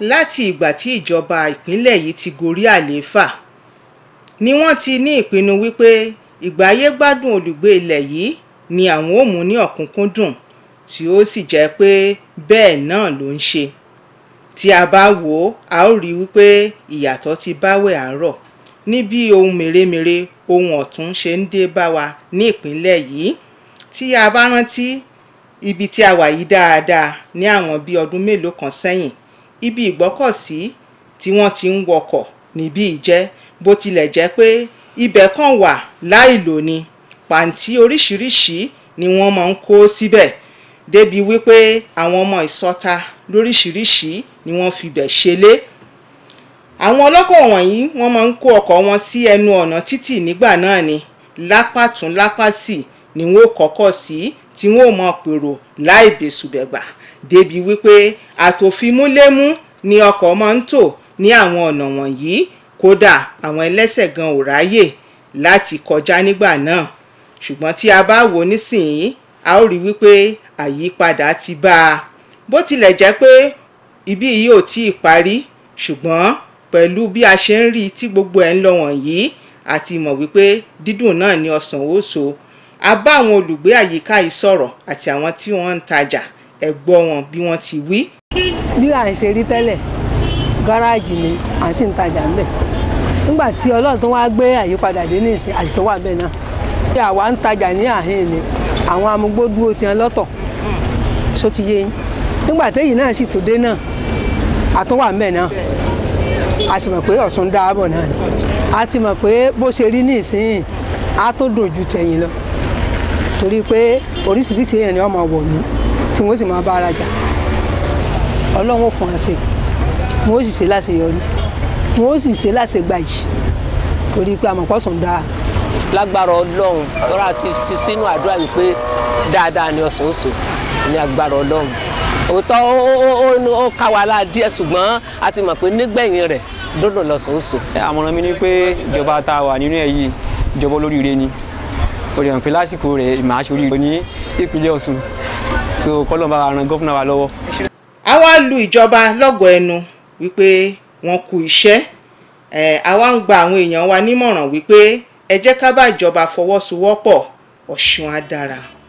láti ìgbà tí ìjọba ìpínlẹ̀ yìí ti gorí àlééfà ni wọ́n ti ní ìpinnu wípé ìgbáyé gbádùn olùgbé ilẹ̀ yìí ni àwọn ò mú ní ọ̀kúnkúndùn tí ó sì jẹ́ pé bẹ́ẹ̀ náà ló ń ṣe tí a bá wò ó a ó rí wípé ìyàtọ̀ ti báwẹ̀ àárọ̀ ní bí ohun mèremère ohun ọ̀tún ṣe ń dé bá wa ní ìpínlẹ̀ yìí tí a bá rántí ibi tí a wà yìí dáadáa ní àwọn bíi ọdún mélòó kan sẹ́yìn ibi ìgbọ́kọ̀sí tí wọ́n ti ń wọkọ̀ níbí ìjẹ́ bó tilẹ̀ jẹ́ pé ibẹ̀ kan wà láìlò ni pàǹtí oríṣiríṣi ni wọ́n máa ń kó síbẹ̀ débi wípé àwọn ọmọ ìsọta lóríṣiríṣi ni wọ́n fi bẹ̀ ṣelé àwọn ọlọ́kọ̀ wọ̀nyí wọ́n máa ń kó ọkọ̀ wọn sí ẹnu ọ̀nà títì nígbà náà ni lápá tún lápá sí ni wọ́n kọ́kọ́ sí tí wọ́n ò mọ pèrò láì bẹ̀sùbẹ̀gbà débi wípé àtòfimúlémú ni ọkọ̀ máa ń tò ní àwọn ọ̀nà wọ̀nyí kódà àwọn ẹlẹ́sẹ̀ gan ò ráyè láti kọjá nígbà náà ṣùgbọ́n tí a bá wò nísìnyí a ó rí wípé àyípadà ti bá a bó tilẹ̀ jẹ́ pé ibí yìí ò tí ì parí ṣùgbọ́n pẹ̀lú bí a ṣe ń rí tí gbogbo ẹ̀ ń lọ wọ̀nyí a ti mọ̀ wípé dídùn náà ni ọsàn ó so a bá àwọn olùgbé àyíká yìí sọ̀rọ̀ àti àwọn tí wọ́n ń tajà ẹ gbọ́ wọn bí wọ́n ti wí. bí à ń ṣe rí tẹ́lẹ̀ gáràjì ni à ń sì ń tajà ńbẹ̀ nígbà tí ọlọ́run tó wá gbé àyípadà dé ní ìsìn àti tó wà bẹ́ẹ̀ náà bí àwa ń tajà ní àhín ni àwọn amúgbó dúró tiẹ̀ lọ́tọ̀ só ti yé yín nígbà téyì náà sì tó dé náà àtúnwà ńbẹ̀ náà a sì mọ̀ pé ọ̀sùn dáàbọ̀ náà ni a ti mọ̀ pé bó ṣe rí ní ìsìn á tó dùn ju tẹ̀yìn lọ torí pé oríṣiríṣi èèyàn ni wọ́n máa wọ̀ ní tí wọ́n sì máa bá ara jà ọlọ́run ò fún wa ṣe wọ́n ó sì ṣe láṣeyọrí wọ́n ó sì ṣe láṣegbà yìí torí pé àmọ̀pọ̀sùn dáa. lágbára ọlọ́run tọ́ra ti fi sínú àdúrà yìí pé dáadáa ni ọ̀sán oṣù ní agbára ọlọ́run òótọ́ ó ká wa láà díẹ̀ ṣùgbọ́n a ti mọ̀ pé nígbẹ̀yìn rẹ̀ dọ́dọ̀ lọ́sàn oṣù. àmọ̀ràn mi ni pé ìjọba tá a wà nínú ẹ̀ yìí ìjọba olóríire ni o lè hàn pé lásìkò rẹ̀ màá ṣoríire ní ìpínlẹ̀ Ọ̀ṣun so kọ́lọ́ bá ran gọ́fúnà wa lọ́wọ́. a wá lu ìjọba lọ́gọ̀ ẹnu wípé wọ́n kú iṣẹ́ àwa ń gba àwọn èèyàn wa nímọ̀ràn wípé ẹ jẹ́ ká bá ìjọba fọwọ́sowọ́pọ̀ Ọ̀ṣun á dára.